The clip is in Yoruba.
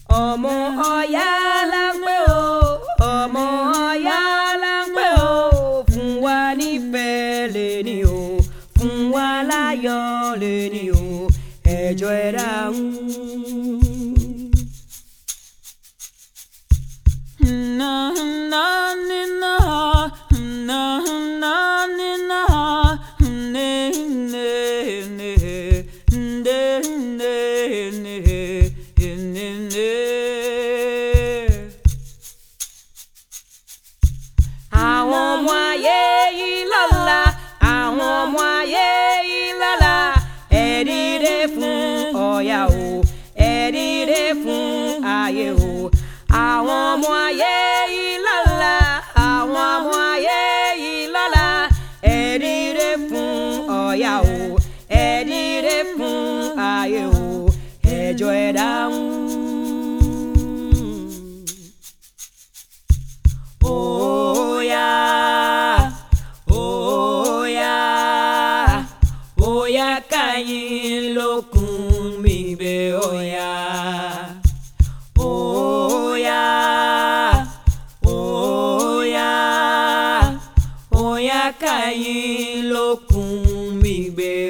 ọmọ ọ̀yá la ń pè ó ọmọ ọ̀yá la ń pè ó fún wa nífẹ̀ẹ́ lẹ́ni o fún wa láyọ̀ lẹ́ni o ẹjọ́ ẹ dáhùn. Na na ni na na na ni na ne ne ne ne ne ne ne ne àwọn ọmọ ayé yìí lọ́la àwọn ọmọ ayé yìí lọ́la ẹ dìde fún Ọ̀yà o ẹ dìde fún ayé o àwọn ọmọ ayé yìí lọ́la àwọn ọmọ ayé yìí lọ́la ẹ dìde fún Ọ̀yà o ẹ dìde fún ayé o ẹjọ́ ẹ dáhùn. Oya, oya, oya kayin lókun mi bẹ̀ oya. Oya, oya, oya kayin lókun mi bẹ̀